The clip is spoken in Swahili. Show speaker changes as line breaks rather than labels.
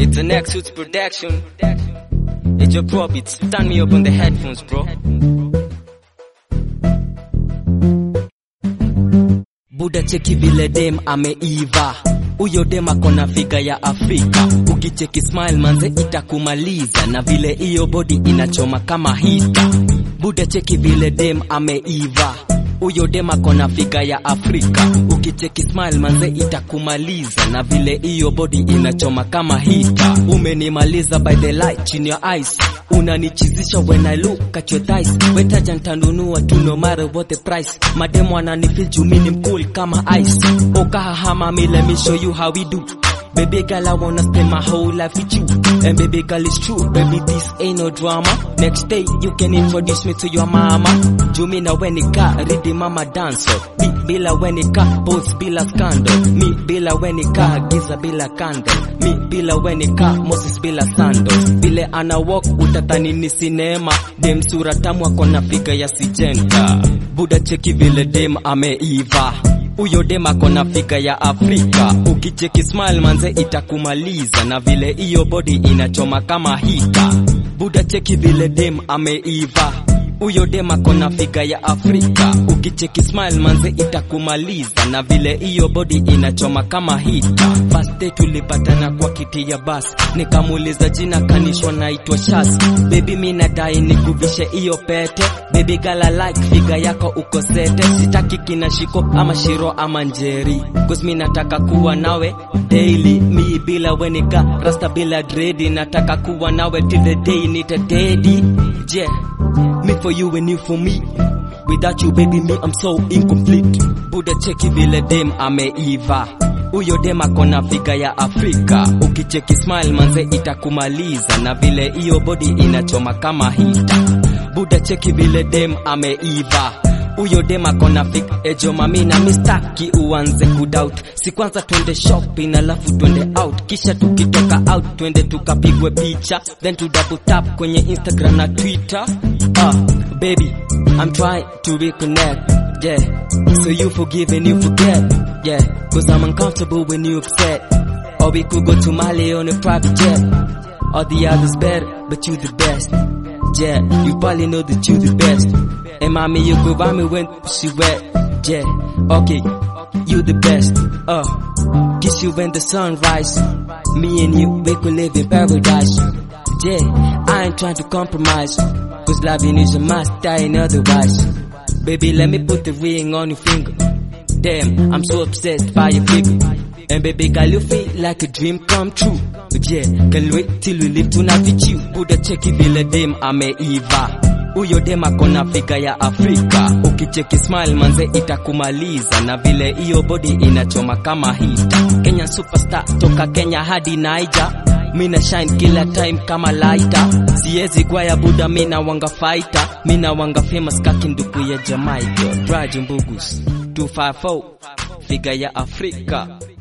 It's an X-Suits production. It's your prop, it's turn me up on the headphones, bro. Buda cheki vile dem ameiva huyo dem akona figa ya Afrika, ukicheki smile manze itakumaliza, na vile hiyo body inachoma kama hita. Buda cheki vile dem ameiva huyo dem akona figa ya Afrika, ukicheki smile manze itakumaliza, na vile hiyo body inachoma kama hita. Umenimaliza by the light in your eyes, unanichizisha when I look at your thighs. Wetaja ntanunua tu no matter what the price. Mademu ananifeel juu mimi ni mcool kama ice. Okahama me let me show you how we do. Baby girl, I wanna spend my whole life with you. And baby girl, it's true. Baby, this ain't no drama. Next day, you can introduce me to your mama. Jumina wenika, ridi mama dancer. Bi bila wenika, boss bila scandal. Mi bila wenika, giza bila candle. Mi bila wenika, Moses bila sandals. Vile ana walk, utatani ni sinema. Dem sura tamu akona figa ya sijenta. Buda cheki vile dem ameiva huyo dem akona figa ya Afrika, ukicheki smile manze itakumaliza, na vile hiyo body inachoma kama hita. Buda cheki vile dem ameiva, huyo dem akona figa ya Afrika, ukicheki smile manze itakumaliza, na vile hiyo body inachoma kama hita. First day tulipatana kwa kiti ya basi, nikamuuliza jina, kanishwa naitwa Shas. Baby mi nadai nikuvishe hiyo pete Baby girl I like figa yako uko sete, sitaki kina shiko ama shiro ama njeri, cause mi nataka kuwa nawe daily, mi bila wenika rasta bila dredi, nataka kuwa nawe till the day nita dedi. Yeah, me for you and you for me. Without you baby me I'm so incomplete. Buda cheki vile dem ameiva huyo dem akona figa ya Afrika, ukicheki smile manze itakumaliza, na vile hiyo body inachoma kama hita. Buda cheki vile dem ameiva huyo dem akona fik ejo mami na mistaki uanze kudoubt si kwanza twende shopping alafu twende out kisha tukitoka out twende tukapigwe picha then to double tap kwenye Instagram na Twitter ah baby I'm trying to reconnect yeah so you forgive and you forget yeah cause I'm uncomfortable when you upset or we could go to Mali on a private jet all the others better but you the best yeah, you probably know that you the best. And mommy, you go by me when she wet. Yeah, okay, you the best. Uh, kiss you when the sun rise. Me and you, we could live in paradise. Yeah, I ain't trying to compromise. Cause loving is a must, I ain't otherwise. Baby, let me put the ring on your finger. Damn, I'm so obsessed by your figure. And baby girl, you feel like a dream come true. But yeah, can wait till we live to not with you. Buda cheki vile dem ameiva. Huyo dem akona figa ya Afrika, ukicheki smile manze itakumaliza, na vile hiyo body inachoma kama hita. Kenya superstar toka Kenya hadi Niger, mina shine kila time kama lighter. Siezi gwaya buda, mina wanga fighter, mina wanga famous kakinduku ya Jamaica. Raj Mbugus 254 figa ya Afrika.